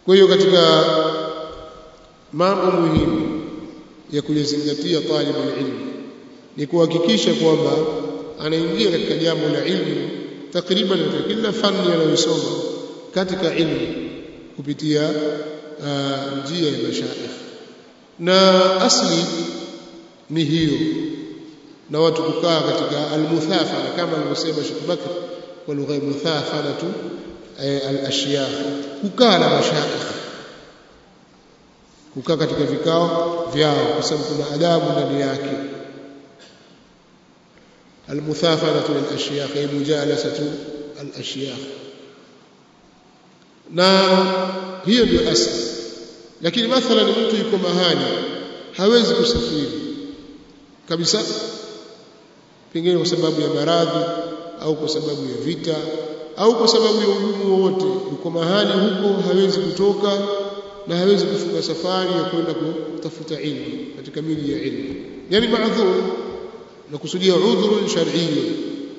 kwa hiyo katika mambo muhimu ya kuyazingatia talibul ilm ni kuhakikisha kwamba anaingia katika jambo la ilmu takriban katika kila fani anayosoma katika ilmu kupitia uh, njia ya mashaikh na asli ni hiyo na watu kukaa katika almuthafana kama alivyosema Sheikh Bakr kwa lugha ya muthafana tu al-ashyakh kukaa na mashaikh kukaa katika vikao vyao kwa sababu kuna adabu ndani yake almuthafanatu lil-ashyakh ay mujalasatu al-ashyakh na hiyo ndio asli lakini mathalan mtu yuko mahali hawezi kusafiri kabisa pengine kwa sababu ya maradhi au kwa sababu ya vita au kwa sababu ya ugumu wowote yuko mahali huko hawezi kutoka na hawezi kufunga safari ya kwenda kutafuta ilmu katika miji ya ilmu yani maadhur na kusudia udhurun shar'iyyu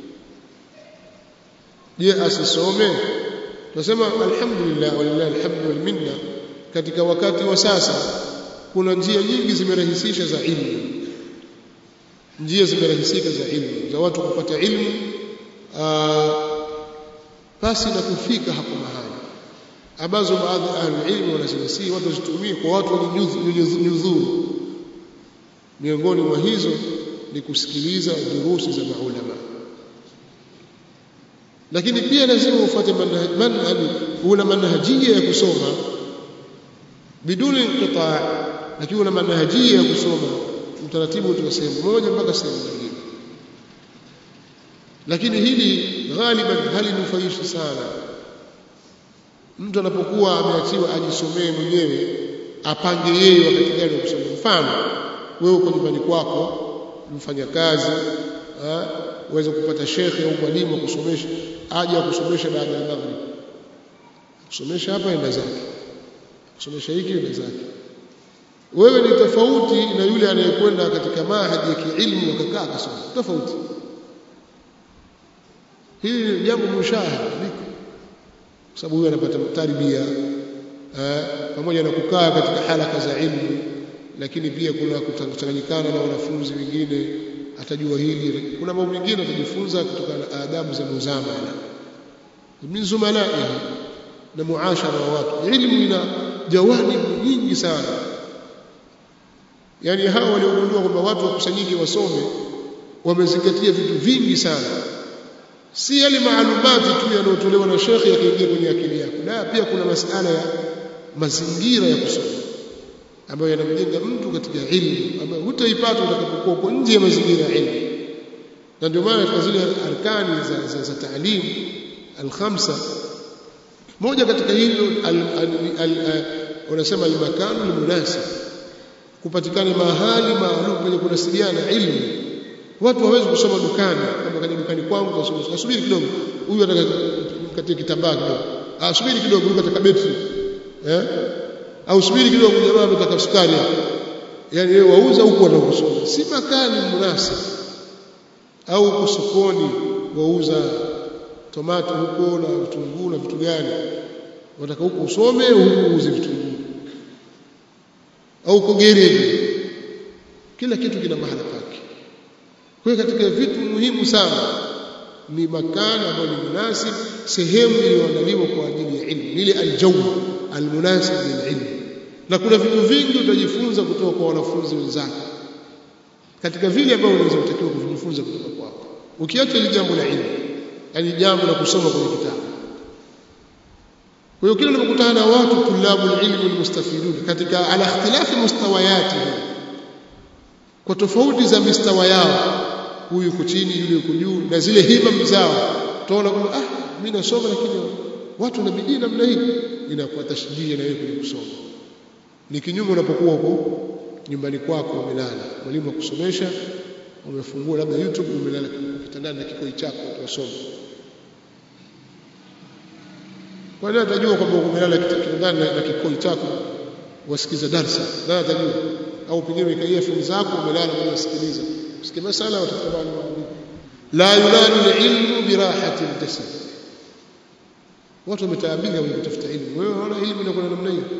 je asisome tunasema alhamdulillah walillahi alhamdu wal minna katika wakati wa sasa kuna njia nyingi zimerahisisha za ilmu njia zimerahisika za ilmu za watu kupata ilmu pasi na kufika hapo mahali ambazo baadhi ya ahli ilmu wanazinasi watu wazitumie kwa watu walionyudhuru miongoni mwa hizo ni kusikiliza durusi za maulama lakini pia lazima ufuate manhaji una manhajia ya kusoma biduni inqitaa lakini una manhajia ya kusoma utaratibu kutoka sehemu moja mpaka sehemu nyingine lakini hili ghaliban halinufaishi sana mtu anapokuwa ameachiwa ajisomee mwenyewe apange yeye wakati gani wa kusoma mfano wewe uko nyumbani kwako mfanya kazi uweze kupata shekhe au mwalimu kusomesha aje akusomesha baada ya maghrib kusomesha hapa enda zake kusomesha hiki enda zake wewe ni tofauti na yule anayekwenda katika mahadi ya kiilmu akakaa akasoma tofauti hili ni jambo mushahada liko kwa sababu huyu anapata tarbia pamoja na kukaa katika halaka za ilmu lakini pia kuna kuchanganyikana na wanafunzi wengine atajua hili kuna mambo mengine atajifunza kutokana na adabu za muzamala min zumalaihi na muashara wa watu ilmu ina jawanibu nyingi sana yani hao waliogundua kwamba watu wakusanyike wasome wamezingatia vitu vingi sana si yale maalumati tu yanayotolewa na shekhi yakiingia kwenye akili yako la pia kuna masala ya mazingira ya kusoma ambayo yanamjenga mtu katika ilmu ambayo hutaipata utakapokuwa uko nje ya mazingira ya ilmu na ndio maana katika zile arkani za, za, za taalim alkhamsa moja katika hilo wanasema almakanu almunasib kupatikana mahali maalum penye kunasibiana ilmu watu hawezi kusoma dukani kama kaja dukani kwangu asubiri kidogo huyu ataka katia kitambaa kidogo ah subiri kidogo huyu ataka betri eh au subiri kidogo jamaa ametaka sukari yani wewe wauza huko wanakusoma si makani munasib au huko sokoni wauza tomato huko na vitunguu na vitu gani wataka huko usome huko uuze vitunguu au kugereji kila kitu kina mahala pake kwa hiyo katika vitu muhimu sana ni makani ambayo ni munasib sehemu iliyoandaliwa kwa ajili ya ilmu ile aljawu almunasib lililm na kuna vitu vingi utajifunza kutoka kwa wanafunzi wenzako katika vile ambavyo unaweza kutakiwa kujifunza kutoka kwako ukiacha ile jambo la ilmu yani jambo la kusoma kwenye kitabu kwa hiyo kila unapokutana na watu tulabu ilmu almustafidun katika ala ikhtilafi mustawayati kwa tofauti za mistawa yao huyu yuko chini yule yuko juu na zile himam zao utaona kwamba ah mimi nasoma lakini watu na bidii namna hii inakuwa tashjia na wewe kwenye kusoma ni kinyume unapokuwa huko nyumbani kwako umelala mwalimu akusomesha umefungua labda YouTube umelala kitandani na kikoi chako unasoma kwa nini atajua kwamba umelala kitandani na kikoi chako wasikiza darsa nani atajua au pengine ikaia fimu zako umelala unasikiliza usikie masala watatabani la yunadu ilmu birahati aljasad watu wametaabika kwenye kutafuta elimu wewe unaona elimu inakuwa namna hiyo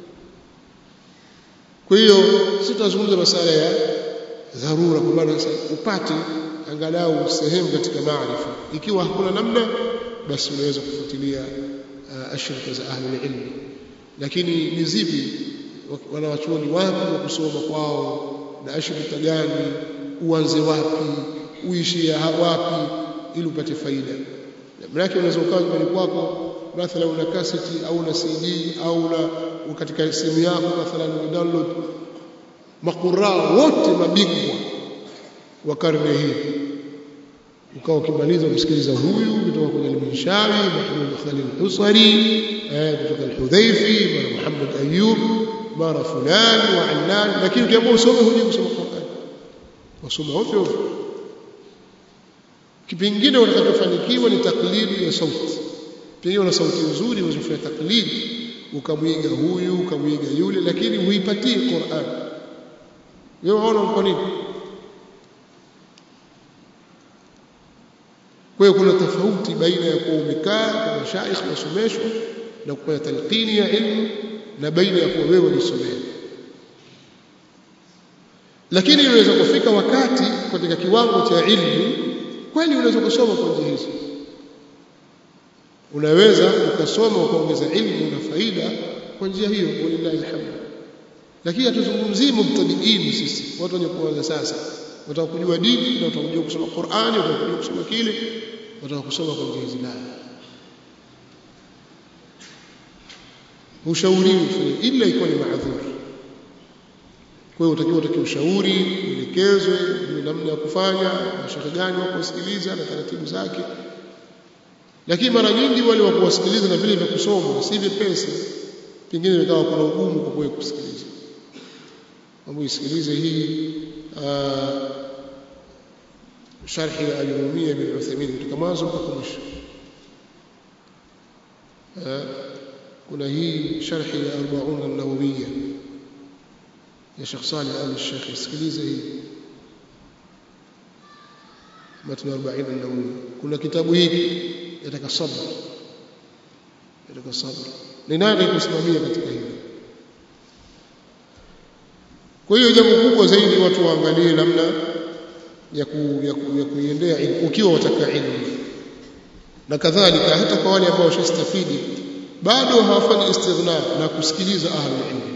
kwa hiyo sisi tunazungumza masuala ya dharura kwa maana upate angalau sehemu katika maarifa ikiwa hakuna namna basi unaweza kufuatilia uh, ashirika za ahli ilmu lakini ni zipi wanawachuoni wapi wa kusoma kwao na ashirika gani uanze wapi uishie wapi ili upate faida maana unaweza ukawa nyumbani kwako mathalan una kaseti au una CD au una katika simu yako mathalan una download makura wote mabingwa wa karne hii ukawa ukimaliza kusikiliza huyu kutoka kwenye al-Minshawi Mahmud Khalil Husari eh kutoka al-Hudhaifi mara Muhammad Ayub mara fulani wa Allan lakini ukiamua usome hujui kusoma Qur'an wasoma ovyo ovyo kipingine utakachofanikiwa ni taklidi ya sauti pengine una sauti nzuri unazofanya taklidi ukamwiga huyu ukamwiga yule lakini huipatii Qur'an wewe waona kwa nini kwa hiyo kuna tofauti baina ya kuwa umekaa kwa mashaikh masomeshwa na kufanya talqini ya ilmu na baina ya kuwa wewe unasomea lakini unaweza kufika wakati katika kiwango cha ilmu kweli unaweza kusoma kwa njia hizo unaweza ukasoma ukaongeza ilmu na faida kwa njia hiyo walillahi alhamd lakini hatuzungumzii mubtadiin sisi watu wenye kuanza sasa wataka kujua dini na wataka kujua kusoma Qur'ani wataka kujua kusoma kile wataka kusoma kwa njia hizi la ushauri ufanye ila ikuwa ni maadhuri kwa hiyo utakiwa utaki ushauri uelekezwe ni namna ya kufanya mashauri gani wa kusikiliza na taratibu zake lakini mara nyingi wale wa kuwasikiliza na vile vya kusoma si vyepesi pengine vikawa kuna ugumu kwa kuwe kusikiliza mambo isikilize hii sharhi ya al-Umiyya bin Uthaymeen kutoka mwanzo mpaka mwisho kuna hii sharhi ya 40 an-Nawawiyya ya Sheikh Saleh al-Sheikh isikilize hii matn 40 an-Nawawiyya kuna kitabu hiki yataka sabr yataka sabr ni nani kusimamia katika hili kwa hiyo jambo kubwa zaidi watu waangalie namna ya ku, ya, ku, ya kuiendea ilmu ukiwa wataka ilmu na kadhalika hata kwa wale ambao washastafidi bado hawafanyi istighna na kusikiliza ahli ilmu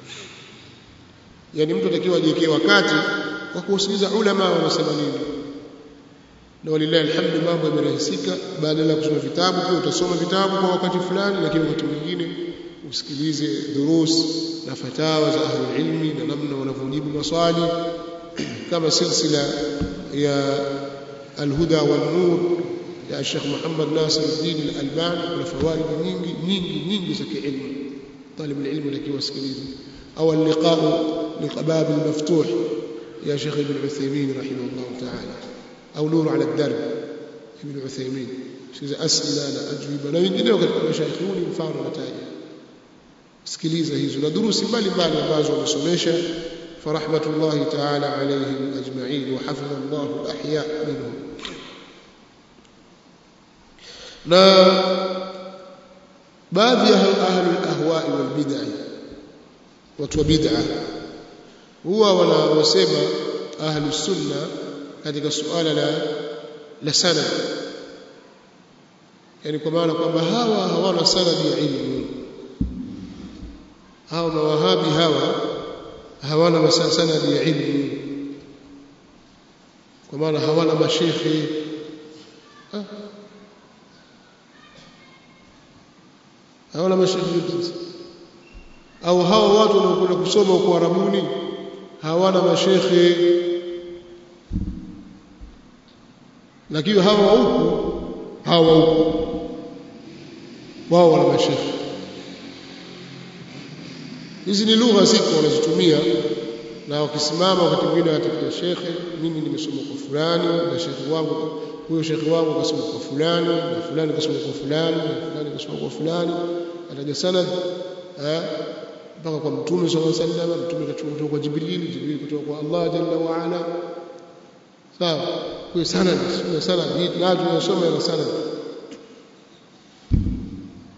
yani mtu atakiwa ajiwekee wakati wa kusikiliza ulama wanasema nini na walillahi alhamdu mambo yamerahisika badala ya kusoma vitabu pia utasoma vitabu kwa wakati fulani lakini wakati mwingine usikilize durus na fatawa za ahli ilmi na namna wanavyojibu maswali kama silsila ya alhuda wal nur ya Sheikh Muhammad Nasir al-Din al-Albani kuna fawaid nyingi nyingi nyingi za kiilmu طالب العلم لكي wasikilize au اللقاء لقباب المفتوح يا شيخ ابن عثيمين رحمه الله تعالى au نور على الدرب ابن عثيمين sikiza asila na ajwiba na wengineo katika mashaikhi huni mfano nataja sikiliza hizo na durusi mbalimbali ambazo wamesomesha فرحمة الله تعالى عليهم أجمعين وحفظ الله الأحياء منهم na baadhi ya ahli al-ahwa'i wal bid'ah watu wa bid'ah huwa wanasema ahli sunna katika suala la la sanad yani kwa maana kwamba hawa hawana sanad ya ilmu hawa mawahabi hawa hawana sanad ya ilmu kwa maana hawana mashekhi ah. hawana mashekhi au hawa watu wanaokwenda kusoma huko Arabuni hawana mashekhi lakini hawa huku hawa huku wao wana mashekhi hizi ni lugha ziko wanazitumia na wakisimama wakati mwingine watakia shekhe mimi nimesoma kwa fulani na shekhe wangu huyo shekhe wangu kasoma kwa fulani na fulani kasoma kwa fulani na fulani kasoma kwa fulani ataja sanad mpaka kwa mtume sallallahu alaihi wasallam mtume kachukua kutoka kwa jibril jibril kutoka kwa Allah jalla wa ala sawa kwa sanad sio sanad hii lazima tunasoma na sanad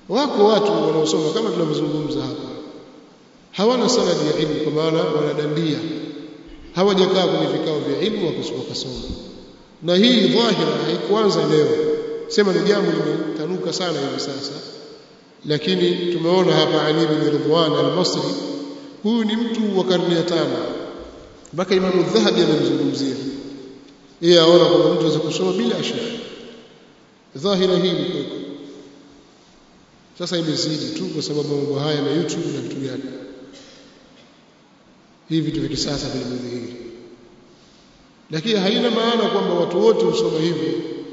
wako watu wanaosoma kama tunavyozungumza hapa hawana sanadi ya ilmu kwa maana wanadandia hawajakaa kwenye vikao vya ilmu wakasoma na hii dhahira haikuanza leo sema ni jambo limetanuka sana hivi sasa lakini tumeona hapa Ali bin Ridwan al-Masri huyu ni mtu wa karne ya tano mpaka Imam Dhahabi amemzungumzia yeye aona kwamba mtu anaweza kusoma bila shaka dhahira hii ni sasa imezidi tu kwa sababu mambo haya na YouTube na vitu gani hivi vitu vya kisasa vilivyodhihiri lakini haina maana kwamba watu wote husoma hivyo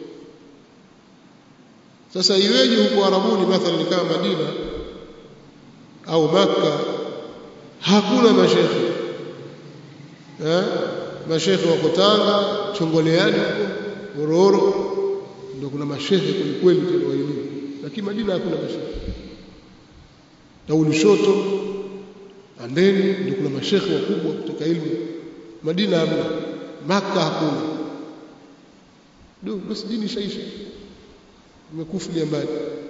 sasa iweje huko Arabuni mathalan kama Madina au Makka hakuna mashekhe eh mashekhe wako Tanga Chongoleani huko Mororo ndio kuna mashekhe kweli kweli tena wa elimu lakini Madina hakuna mashekhe na Lushoto Andeni ndio kuna mashekhe wakubwa kutoka elimu Madina hamna Makka hakuna ndio basi dini shaisha imekufulia mbali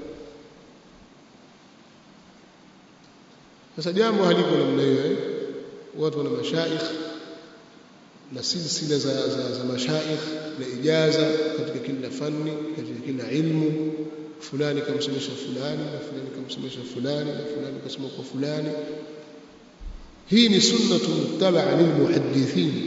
sasa jambo haliko namna hiyo eh watu wana mashaikh na silsila za, za, za mashaikh na ijaza katika kila fani katika kila ilmu fulani kamsomesha fulani na fulani kamsomesha fulani na fulani kasoma kwa fulani hii ni sunnatu muttabaa lilmuhaddithin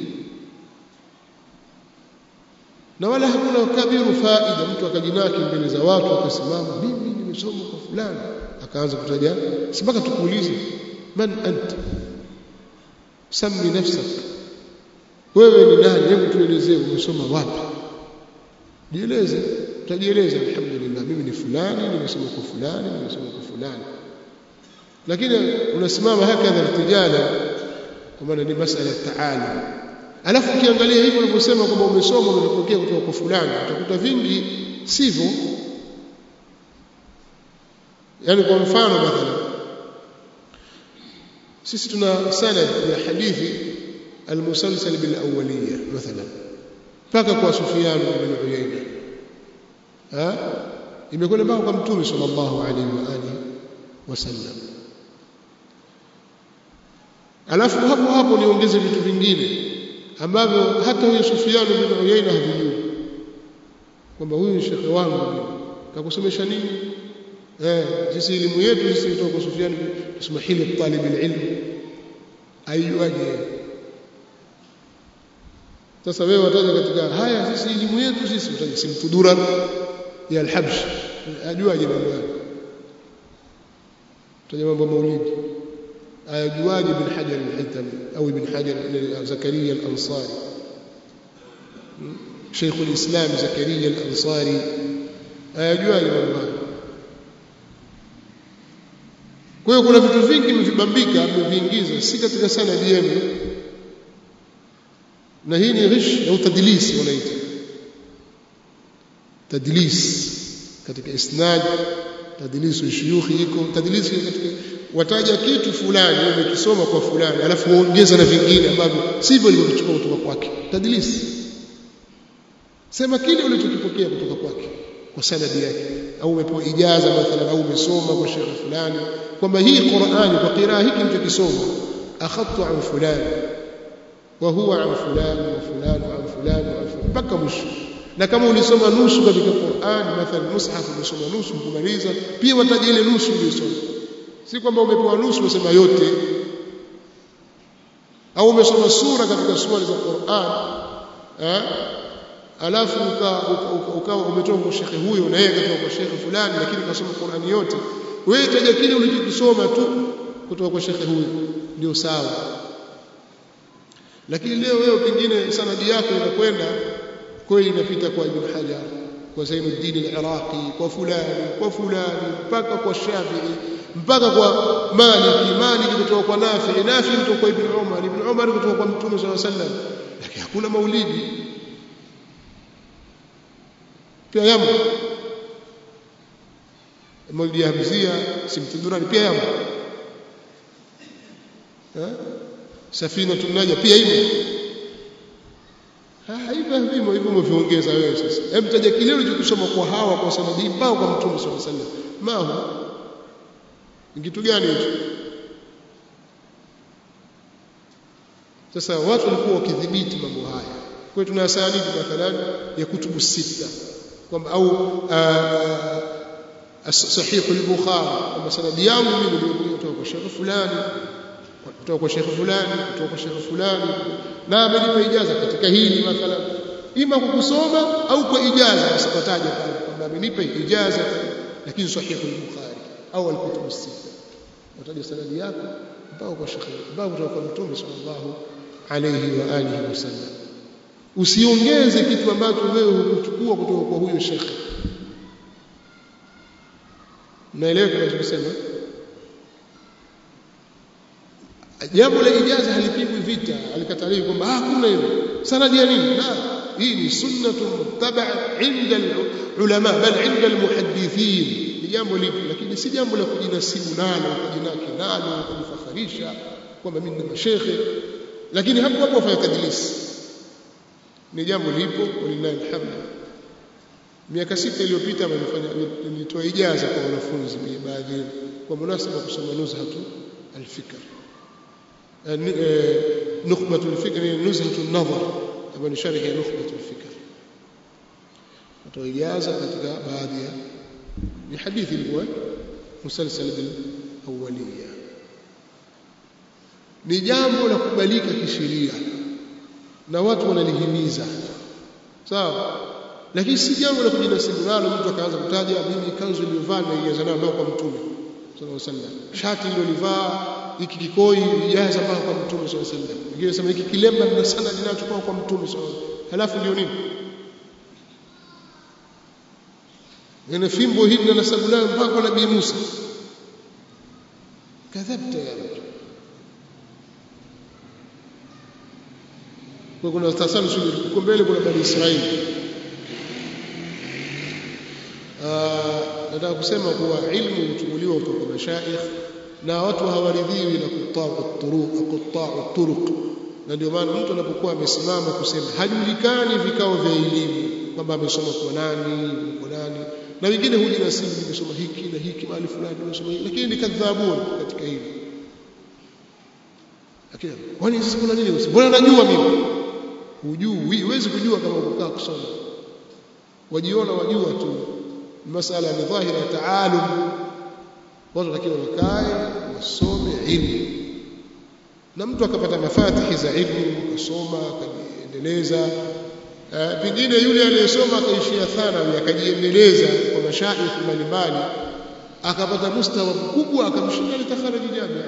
na wala hakuna kabiru faida mtu akajinaki mbele za watu akasimama mimi nimesoma kwa fulani akaanza kutaja si mpaka tukuulize man anta sami nafsak wewe ni nani hebu tuelezee umesoma wapi jieleze utajieleza alhamdulillah mimi ni fulani nimesoma kwa fulani nimesoma kwa fulani lakini unasimama hakadha irtijala kwa maana ni masala ya taalum alafu ukiangalia hivyo unavyosema kwamba umesoma umepokea kutoka kwa fulani utakuta vingi sivyo yani kwa mfano mathalan sisi tuna sanad ya hadithi المسلسل بالأولية مثلا mpaka kwa Sufyan ibn Uyayna ha imekwenda mpaka kwa Mtume sallallahu alaihi wa alihi wasallam alafu hapo hapo niongeze vitu vingine ambavyo hata huyo Sufyan ibn Uyayna havijui kwamba huyu ni shekhe wangu kakusomesha nini eh sisi elimu yetu sisi kutoka kwa Sufyan tusema hili talib alilm aijuaje sasa wewe wataja katika haya sisi elimu yetu sisi utaja simtudura ya alhabsh ajuaje mambo yake utaja mambo maulidi ayajuaje ibn hajar al-haytami au ibn hajar zakaria al-ansari شيخ الإسلام زكريا الأنصاري ayajuaje mambo haya kwa hiyo kuna vitu vingi mvibambika mmeviingiza si katika sanadi yenu na hii ni ghish au tadlis wanaita tadlis katika isnad tadlis shuyukhi iko tadlis katika wataja kitu fulani umekisoma kwa fulani alafu waongeza na vingine ambavyo sivyo ulivyochukua kutoka kwake tadlis sema kile ulichokipokea kutoka kwake kwa sanadi yake au umepewa ijaza mathalan au umesoma kwa shekhe fulani kwamba hii Qur'ani kwa qiraa hiki nilichokisoma akhadtu an fulani wa huwa an fulani wa fulani wa an fulani wa fulani mpaka mwisho na kama ulisoma nusu katika Qur'ani mathalan mushaf ulisoma nusu kumaliza pia wataja ile nusu uliyosoma si kwamba umepewa nusu unasema yote au umesoma sura katika sura za Qur'an eh alafu ukawa umetoka kwa shekhe huyo na yeye katoka kwa shekhe fulani lakini kasoma Qur'ani yote wewe taja kile ulichokisoma tu kutoka kwa shekhe huyo ndio sawa lakini leo wewe pengine sanadi yako inakwenda kweli inapita kwa Ibn Hajar kwa Zainuddin al-Iraqi kwa fulani kwa fulani mpaka kwa Shafi'i mpaka kwa Maliki Maliki kutoka kwa Nafi Nafi kutoka kwa Ibn Umar Ibn Umar kutoka kwa Mtume صلى الله عليه وسلم lakini hakuna maulidi pia yamo maulidi ya Hamzia simtudurani pia yamo eh safina tunaja pia hivyo hivyo hivyo hivyo umeviongeza wewe sasa hebu taja kile ulichokisoma kwa hawa kwa sanadi mpaka kwa mtume sallallahu alaihi wasallam mahu ni kitu gani hicho sasa watu walikuwa wakidhibiti mambo haya kwa hiyo tuna sanidi mathalan ya kutubu sita kwamba au sahih al-bukhari kwamba sanadi yangu mimi nilikuwa kutoka kwa shekhe fulani kutoka kwa shekhe fulani kutoka kwa shekhe fulani na amenipa ijaza katika hili mathalan ima kwa kusoma au kwa ijaza usipataje pale kwamba amenipa ijaza lakini sahih al-bukhari au al-kutub sita utaja sanadi yako mpaka kwa shekhe mpaka kutoka kwa mtume sallallahu alayhi wa alihi wasallam usiongeze kitu ambacho wewe hukuchukua kutoka kwa huyo shekhe naelewa kinachosema jambo la ijaza halipigwi vita alikataliwa kwamba ah kuna hilo sanadi ya nini la hii ni sunnatu muttaba inda ulama bal inda almuhaddithin ni jambo lipo lakini si jambo la kujinasibu nalo kujinaki nalo kujifakharisha kwamba mimi ni mashekhe lakini hapo hapo wafanya tadlisi ni jambo lipo walillahi alhamd miaka sita iliyopita nilifanya nilitoa ijaza kwa wanafunzi baadhi kwa munasaba kusoma nuzhatu alfikr nukhbatu alfikr ni nuzhatu an-nadhar ambayo ni sharhi ya nukhbatu alfikr nitoa ijaza katika baadhi ya ni hadithi ilikuwa musalsal al-awwaliyya ni jambo la kubalika kisheria na watu wanalihimiza sawa lakini si jambo la kujinasibu nalo mtu akaanza kutaja mimi kanzu niliyovaa na ijaza nayo kwa mtume sallallahu alaihi wasallam shati nililovaa hiki kikoi ijaza mpaka kwa mtume sallallahu alaihi wasallam wengine sema hiki kilemba nina sana ninachukua kwa mtume sallallahu alaihi wasallam halafu ndio nini nina fimbo hii na nasabu nayo mpaka kwa nabii Musa kadhabta ya mtu kwa kuna tasalsul huko mbele kuna bani Israeli nataka kusema kuwa ilmu huchukuliwa kutoka kwa mashaikh na watu hawaridhiwi na kutaa turuq kutaa turuq na ndio maana mtu anapokuwa amesimama kusema hajulikani vikao vya elimu kwamba amesoma kwa nani kwa nani na wengine hujinasibu nimesoma hiki na hiki mahali fulani nimesoma hiki lakini ni kadhabun katika hili lakini kwani sasa kuna nini mbona najua mimi hujui huwezi kujua kama ukaa kusoma wajiona wajua tu masala ni dhahira taalum watu lakini wakae wasome ilmu na mtu akapata mafatihi za ilmu akasoma akajiendeleza pengine yule aliyesoma akaishia thanawi akajiendeleza kwa mashaikh mbalimbali akapata mustawa mkubwa akamshinda litakharaji jamia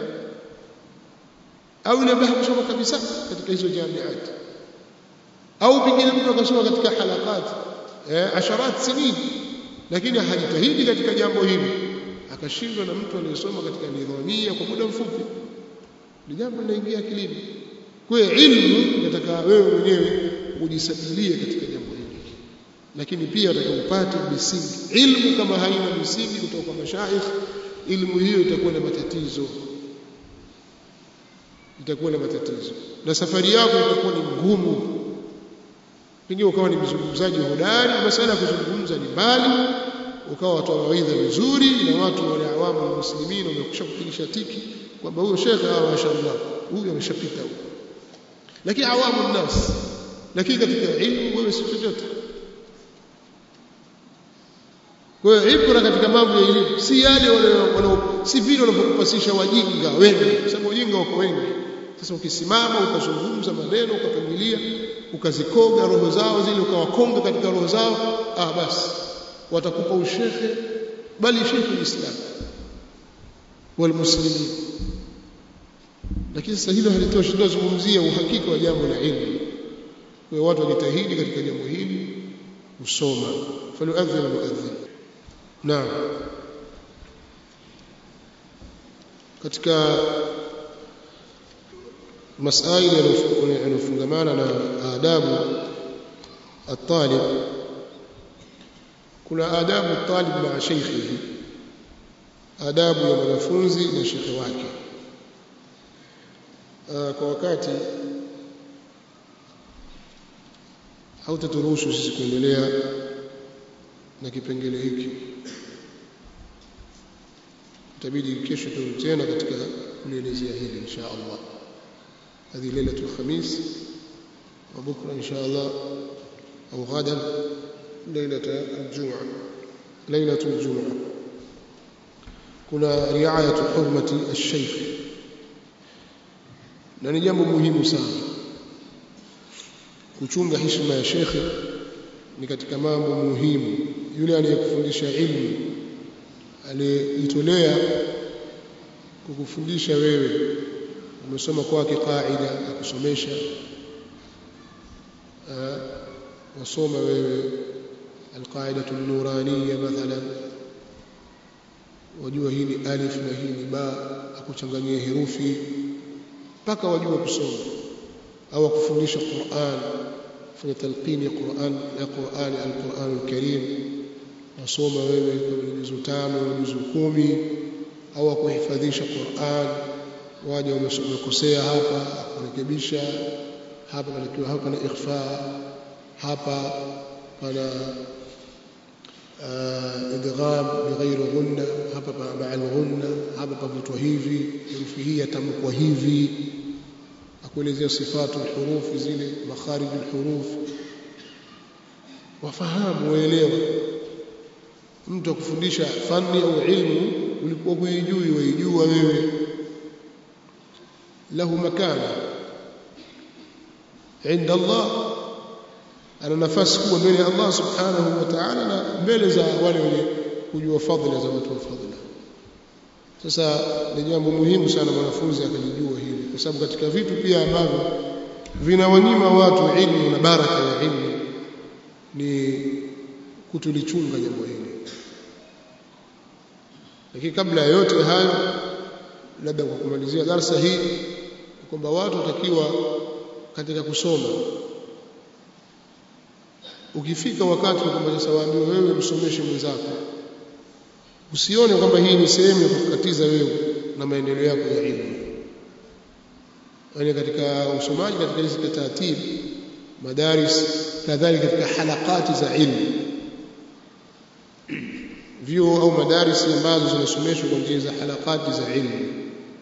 au yule ambaye hakusoma kabisa katika hizo jamiati au pengine mtu akasoma katika halakati eh, asharat sinin lakini hajitahidi katika jambo hili akashindwa na mtu aliyesoma katika nidhamia kwa muda mfupi ni jambo linaingia akilini kwa hiyo ilmu nataka wewe mwenyewe ujisabilie katika jambo hili lakini pia nataka upate misingi ilmu kama haina misingi kutoka kwa mashaikh ilmu hiyo itakuwa na matatizo itakuwa na matatizo na safari yako itakuwa ni ngumu pengine ukawa ni mzungumzaji hodari masala ya kuzungumza ni mbali ukawa watoa mawaidha vizuri na watu wale awamu muslimin wamekusha kupigisha tiki kwamba huyo shekhe hawa mashallah huyu ameshapita huyo lakini awamu nas lakini katika ilmu wewe si chochote kwa hiyo ibra katika mambo ya elimu si yale wale si vile wanavyokupasisha wajinga wengi kwa sababu wajinga wako wengi sasa ukisimama ukazungumza maneno ukapangilia ukazikoga roho zao zile ukawakonga katika roho zao ah basi watakupa ushehe bali shekhe uislam walmuslimin lakini sasa hilo halitoshi tunazungumzia uhakika wa jambo la ilmu kwa watu wajitahidi katika jambo hili kusoma falyuadhin muadhin naam katika masaili yanayofungamana na adabu الطالب kuna adabu talib maa sheikhihi adabu ya mwanafunzi na shekhe wake kwa wakati hautaturuhusu sisi kuendelea na kipengele hiki itabidi kesho turudi tena katika kulielezea hili insha Allah هذه ليلة الخميس وبكرة إن شاء الله أو غدا ليلة الجمعة ليلة الجمعة kuna riayatu hurmati alshaykh na ni jambo muhimu sana kuchunga heshima ya shekhe ni katika mambo muhimu yule anayekufundisha ilmu aliyejitolea kukufundisha wewe umesoma kwake qaida akusomesha wasoma wewe alqaidatu nuraniya mathalan wajua hii ni alif na hii ni ba akuchanganyia herufi mpaka wajua kusoma au akufundisha Qur'an fanya talqini ya Qur'an ya Qur'an al-Qur'an al-Karim wasoma wewe kwa juzu tano juzu kumi au akuhifadhisha Qur'an waje umekosea hapa akurekebisha hapa panakiwa hapa na ikhfa hapa pana idgham bighairi ghunna hapa ma'a al-ghunna hapa pavutwa hivi herufi hii yatamkwa hivi akuelezea sifatu al-huruf zile makharij al-huruf wafahamu waelewa mtu akufundisha fani au ilmu ulikuwa huijui waijua wewe له مكانه عند الله ana nafasi kubwa mbele ya Allah subhanahu wa ta'ala na mbele za wale wenye kujua fadhila za watu wa fadhila sasa ni jambo muhimu sana mwanafunzi akajijua hili kwa sababu katika vitu pia ambavyo vinawanyima watu ilmu na baraka ya ilmu ni kutulichunga jambo hili lakini kabla ya yote hayo labda kwa kumalizia darasa hii kwamba watu watakiwa katika kusoma ukifika wakati kwamba sasa waambiwe wewe msomeshe mwenzako usione kwamba hii ni sehemu ya kukatiza wewe na maendeleo yako ya elimu yani katika usomaji katika hizi taratibu madaris kadhalika katika halakati za ilmu vyuo au madarisi ambazo zinasomeshwa kwa njia za halakati za ilmu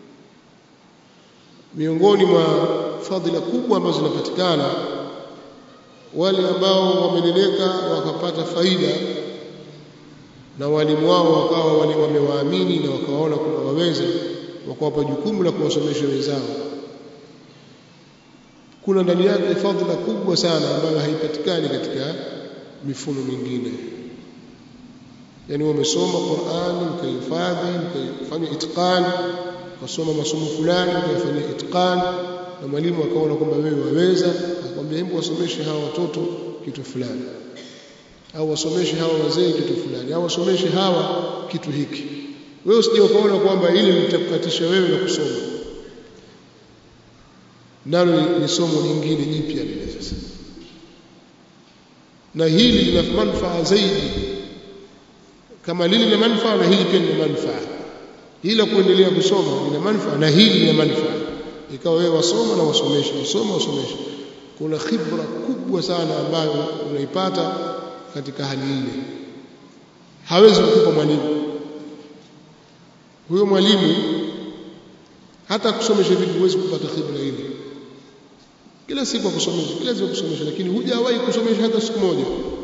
miongoni mwa fadhila kubwa ambazo zinapatikana wale ambao wameleleka wakapata faida na walimu wao wakawa wale wamewaamini na wakawaona kwamba waweza wakawapa jukumu la kuwasomesha wenzao kuna ndani yake fadhila kubwa sana ambayo haipatikani katika mifumo mingine yani wamesoma Qur'ani ukahifadhi ukafanya itqan ukasoma masomo fulani ukafanya itqan na mwalimu akaona kwamba wewe waweza akwambia hebu wasomeshe hawa watoto kitu fulani au wasomeshe hawa wazee kitu fulani au wasomeshe hawa kitu hiki wewe usije ukaona kwamba ili litakukatisha wewe na kusoma nalo ni somo lingine jipya lile sasa na hili lina manufaa zaidi kama lile lina manufaa na hili pia lina manufaa hili la kuendelea kusoma lina manufaa na hili lina manufaa ikawa wewe wasoma na wasomesha wasoma wasomesha kuna khibra kubwa sana ambayo unaipata katika hali ile hawezi kukupa mwalimu huyo mwalimu hata kusomesha vitu huwezi kupata khibra ile kila siku akusomesha kila siku akusomesha lakini hujawahi kusomesha hata siku moja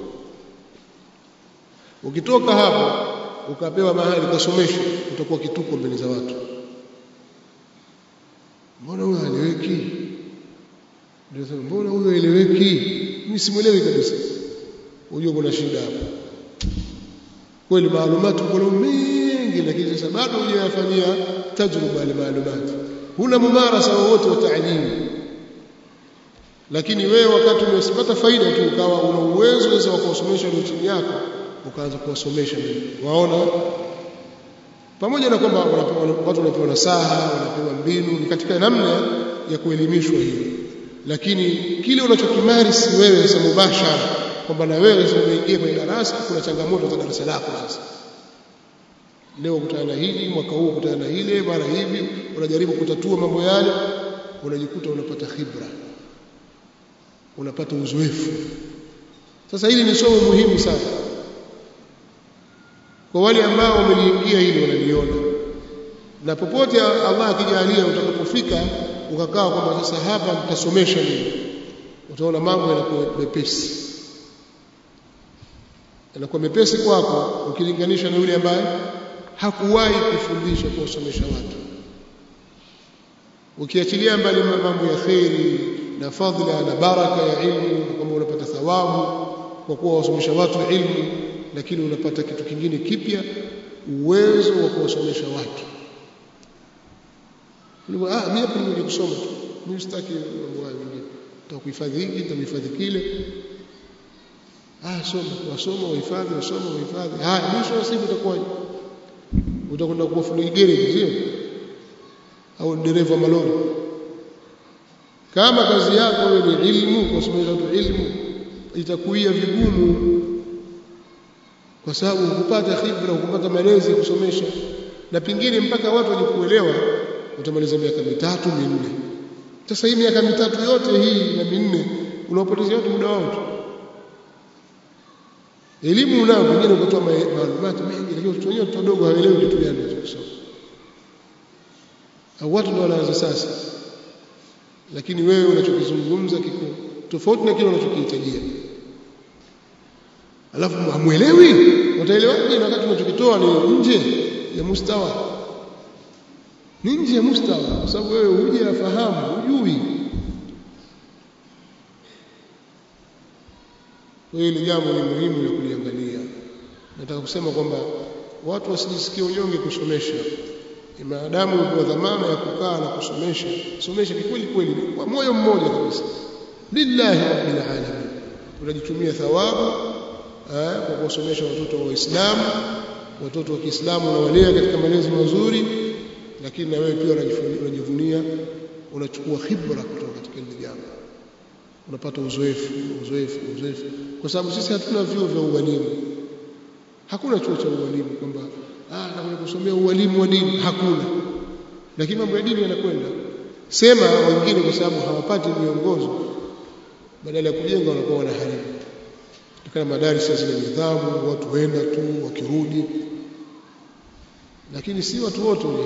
ukitoka hapo ukapewa mahali kasomesha utakuwa kituko mbele za watu mbona huyo haeleweki ndio sema mbona huyo haeleweki mimi simuelewi kabisa unajua kuna shida hapo kweli maalumati kuna mengi lakini sasa bado hujayafanyia tajruba ile maalumati huna mumarasa wowote wa taalimu lakini wewe wakati umesipata faida tu ukawa una uwezo sasa wa kuwasomesha walio chini yako ukaanza kuwasomesha waona pamoja na kwamba watu wanapewa nasaha wanapewa mbinu ni katika namna ya kuelimishwa hiyo lakini kile unachokimarisi wewe sasa mubashara kwamba na wewe sasa umeingia kwenye darasa kuna changamoto za darasa lako sasa leo kutana na hili mwaka huu kutana na hile mara hivi unajaribu kutatua mambo yale unajikuta unapata khibra unapata uzoefu sasa hili ni somo muhimu sana kwa wale ambao wameliingia hili wanaliona na popote Allah akijalia utakapofika ukakaa kwamba sasa hapa nitasomesha nini utaona mambo yanakuwa mepesi yanakuwa mepesi kwako ukilinganisha na yule ambaye hakuwahi kufundisha kuwasomesha watu ukiachilia mbali mambo ya kheri na fadhila na baraka ya ilmu kwamba unapata thawabu kwa kuwa wasomesha watu ilmu lakini unapata kitu kingine kipya uwezo wa kuwasomesha watu ah mimi hapa nimekuja kusoma tu mimi sitaki mambo hayo mengine nitakuhifadhi hiki nitakuhifadhi kile ah soma wasoma wahifadhi wasoma wahifadhi haya mwisho wa siku utakuwa utakwenda kuwa fundi garage sio au dereva malori kama kazi yako wewe ni ilmu kusomesha watu ilmu itakuia vigumu kwa sababu ukupata khibra ukupata malezi ya kusomesha na pingine mpaka watu waje kuelewa utamaliza miaka mitatu minne sasa hii miaka mitatu yote hii na minne unaopotezea watu muda wao tu elimu unao pengine ukatoa maalumati mengi lakini watoto wenyewe wadogo hawaelewi kitu gani wanachosoma au watu ndio wanaanza sasa lakini wewe unachokizungumza kiko tofauti na kile unachokihitajia alafu hamuelewi wataelewaje na wakati unachokitoa ni nje ya mustawa ni nje ya mustawa kwa sababu wewe huje afahamu hujui hili jambo ni muhimu la kuliangalia nataka kusema kwamba watu wasijisikie unyonge kusomesha maadamu uko dhamana ya kukaa na kusomesha somesha kweli kweli kwa moyo mmoja kabisa lillahi rabbil alamin unajitumia thawabu kwa kuwasomesha watoto wa Waislamu watoto wa Kiislamu unawalea katika malezi mazuri lakini na wewe pia unajivunia unachukua khibra kutoka katika hili jambo unapata uzoefu uzoefu uzoefu kwa sababu sisi hatuna vyuo vya ualimu hakuna chuo cha ualimu kwamba ah nakuja kusomea ualimu wa dini hakuna lakini mambo ya dini yanakwenda sema wengine kwa sababu hawapati miongozo badala ya kujenga wanakuwa wanaharibu kama madarasa zile nidhamu watu wenda tu wakirudi lakini si watu wote hivi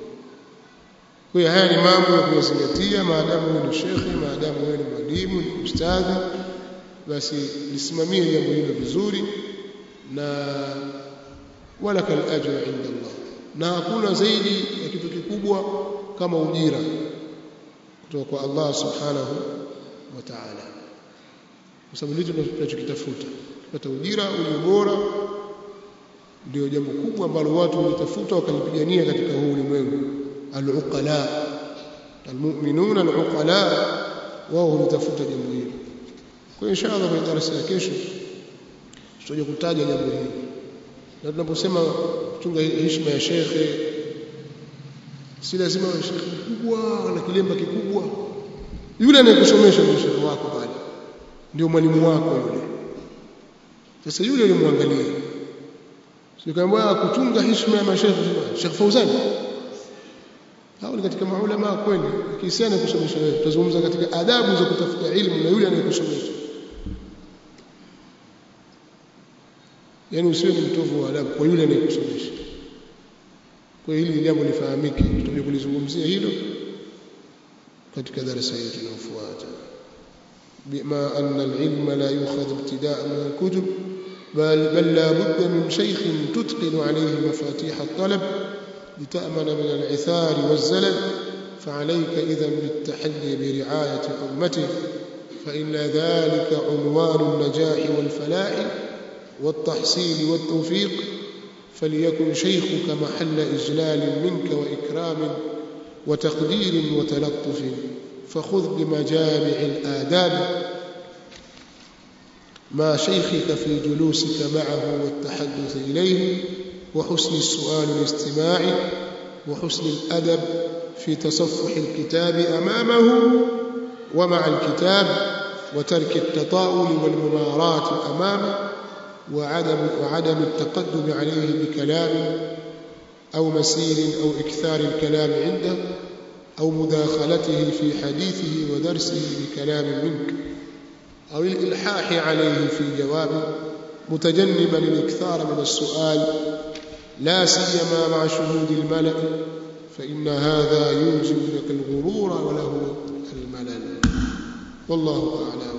kwa hiyo haya ni mambo ya kuyazingatia maadamu wewe ni shekhe maadamu wewe ni mwalimu ni ustadhi basi lisimamie jambo hilo vizuri na wala kal ajra inda Allah na hakuna zaidi ya kitu kikubwa kama ujira kutoka kwa Allah subhanahu wa ta'ala kwa sababu ndicho tunachokitafuta kupata ujira ulio bora ndio jambo kubwa ambalo watu walitafuta wakalipigania katika huu ulimwengu al-uqala almu'minuna al-uqala wao hulitafuta jambo hili kwa inshallah kwenye darasa ya kesho tutaje kutaja jambo hili na tunaposema kuchunga heshima ya shekhe si lazima shekhe mkubwa na kilemba kikubwa yule anayekusomesha ndio shekhe wako pale ndio mwalimu wako yule sasa yule ulimwangalia sikamwambia kuchunga heshima ya mashekhe Sheikh Fauzan hao ni katika maulama kweli kisiana kusomesha wewe tutazungumza katika adabu za kutafuta ilmu na yule anayekusomesha yani usiwe ni mtovu wa adabu kwa yule anayekusomesha kwa hili jambo lifahamike tutakuja kulizungumzia hilo katika darasa yetu inayofuata بما أن العلم لا يؤخذ ابتداء من الكتب بل, بل لا بد من شيخ تتقن عليه مفاتيح الطلب لتأمن من العثار والزلل فعليك إذا بالتحلي برعاية أمته فإن ذلك عنوان النجاح والفلاح والتحصيل والتوفيق فليكن شيخك محل إجلال منك وإكرام وتقدير وتلطف فخذ بمجامع الآداب مع شيخك في جلوسك معه والتحدث إليه وحسن السؤال الاستماع وحسن الأدب في تصفح الكتاب أمامه ومع الكتاب وترك التطاول والممارات أمامه وعدم, وعدم التقدم عليه بكلام أو مسير أو إكثار الكلام عنده أو مداخلته في حديثه ودرسه بكلام منك أو الإلحاح عليه في جوابه متجنبا الإكثار من السؤال لا سيما مع شهود الملأ فإن هذا يوجب لك الغرور وله الملل والله أعلم